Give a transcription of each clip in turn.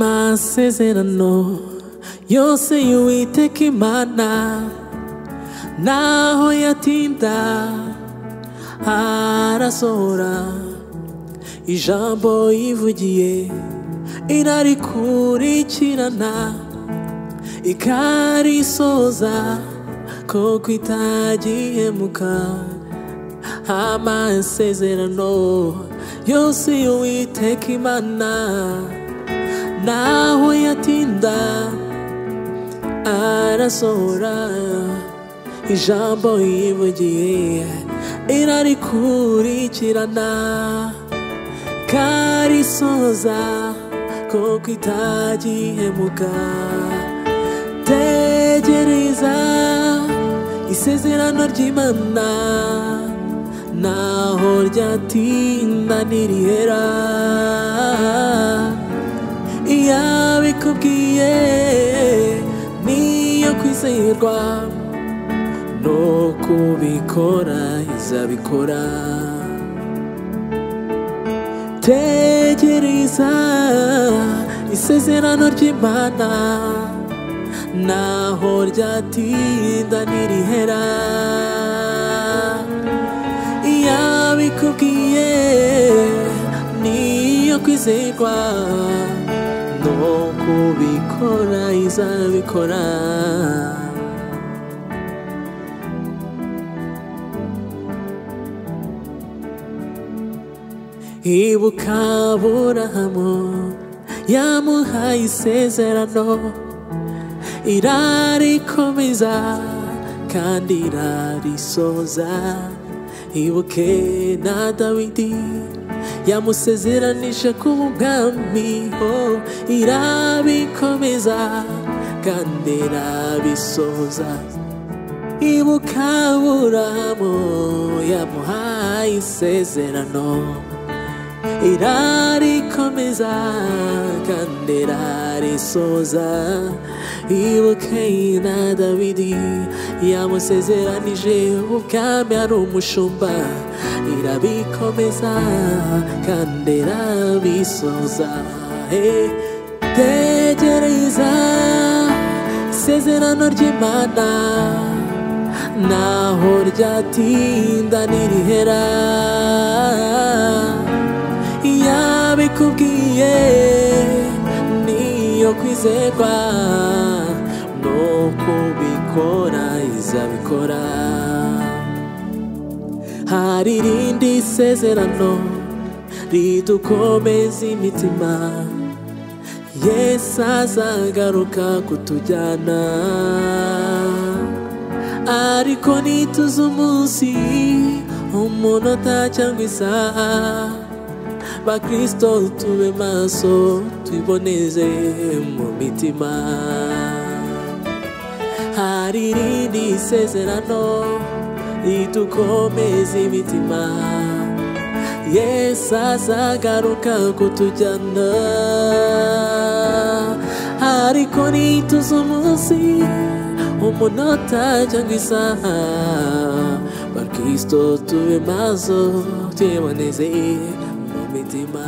amasezerano yose y'uwiteka imana naho yatinda arasohora ijambo yivugiye irarikurikirana ikarisoza koko itagihemuka amasezerano yose y'uwiteka imana naho yatinda arasohora ijambo yivugiye irarikurikirana karisoza koko itagihemuka tegereza isezerano ry'imana naho ryatinda ntirihera iyabikubwiye niyo kwizerwa no kubikora izabikora tegereza isezerano ry'imana naho ryatinda ntirihera iyabikubwiye niyo kwizerwa no kubikora izabikora ibuka burahamu yamuhaye isezerano irarikomeza kandi irarisoza ibuke na dawidi yamusezeranije kuba umwami ho irabikomeza kandi irabisoza ibuka burahamu yamuhaye isezerano irarikomeza kandi irarisoza ibuke na dawidi yamusezeranije ubwami ari umushumba irabikomeza kandi irabisoza hey, tegereza isezerano ry'imana naho ryatinda ntirihera yabikubwiye niyo kwizerwa no kubikora izabikora hari irindi sezerano ridukomeza imitima yesu azagaruka kutujyana ariko nituze umunsi umunota cyangwa isaha bakristo tube maso twiboneze mu mitima hari irindi sezerano ridukomeza imitima yesu azagaruka kutujyana ariko nituze umunsi umunota cyangwa isaha bakristo tube maso twiboneze mu mitima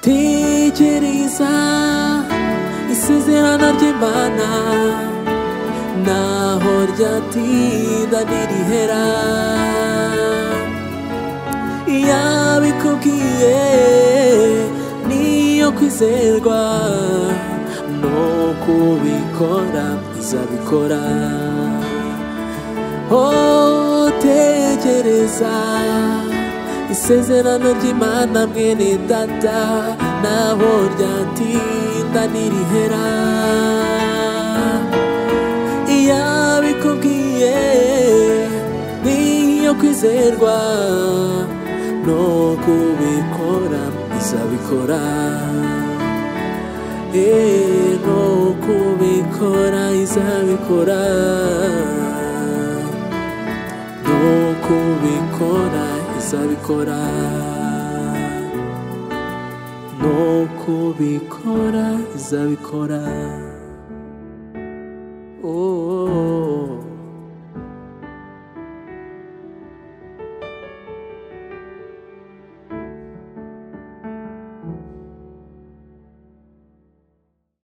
tekereza isezerano ry'imana naho ryatinda ntirihera yabikubwiye niyo kwizerwa no kubikora izabikora otegereza isezerano ry'imana mwene data naho ryatinda ntirihera yabikubwiye niyo kwizerwa no kubikora izabikora no kubikora izabikora no kubikora izabikora no kubikora izabikora oh, oh, oh.